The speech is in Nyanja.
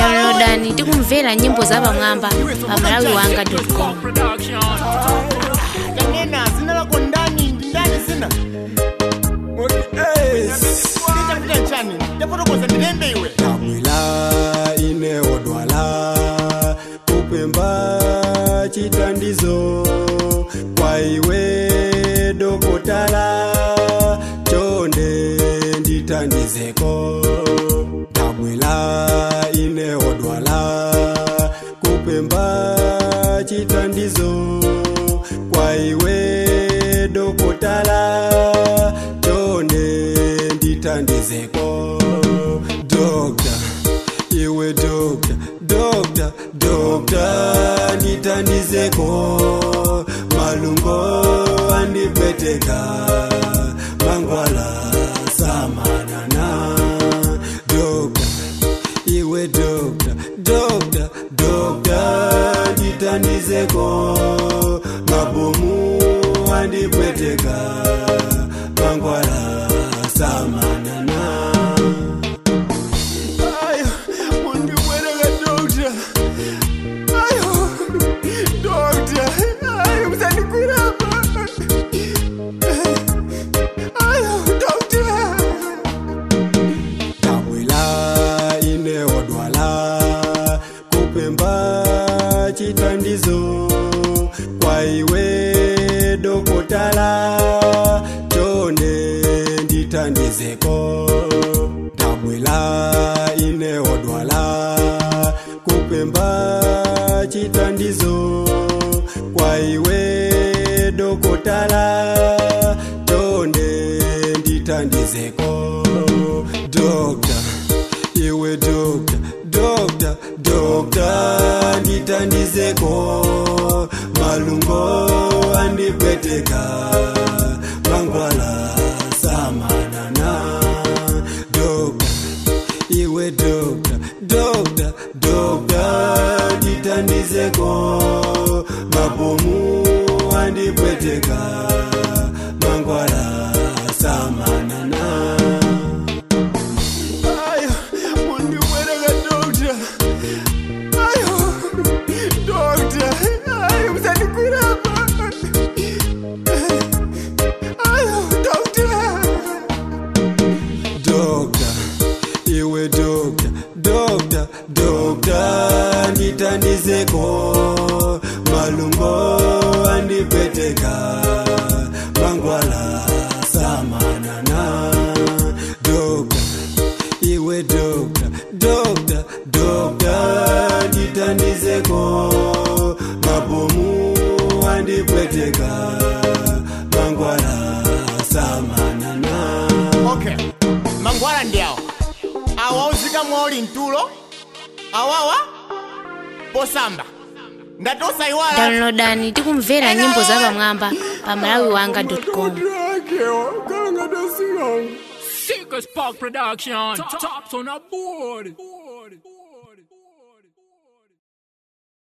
downloadani tikumvera nyimbo zapamwamba pa malawi wanga com kanena zina lako ndani ndi ndani zina ndichakuta nchani ndafotokoza ndilembe iwe tabwila ine odwala kupemba chitandizo kwa iwe dokotala chonde nditandizeko tabwila ine odwala kupemba chitandizo kwa iwe dokotala chonde nditandizeko dokta iwe dokta dokta dokta nditandizeko malungo andipweteka mangwala samanana dokta iwe dokta dokta dokta nditandizeko mabomu andipweteka mangwala samanana ayo mundibwereka dokta ayo dokta ayo musandikurapa ayo dokta tabwila ine odwala kupemba chitandizo kwa iwe dokotala chonde nditandizeko tabwila ine odwala kupemba chitandizo kwa iwe dokotala chonde nditandizeko dokta iwe dokta dokta dokta nditandizeko malungo andipweteka mangwala samanana dokta iwe dokta dokta dokta nditandizeko mabomu andipweteka mangwala samanana ayo mundibwereka dokta ayo dokta ayo musandikurapa ayo dokta dokta iwe dokta dokta dokta nditandizeko malungo andipweteka mangwala samanana dokta iwe dokta dokta dokta nditandizeko mabomu andipweteka mangwala samanana okay mangwala ndi awa awa uzika mwauli mtulo awawa posamba ngati osayiwala downloadani tikumvera nyimbo zapamwamba pa malawi wanga com Sickest Park Production. Tops on a board.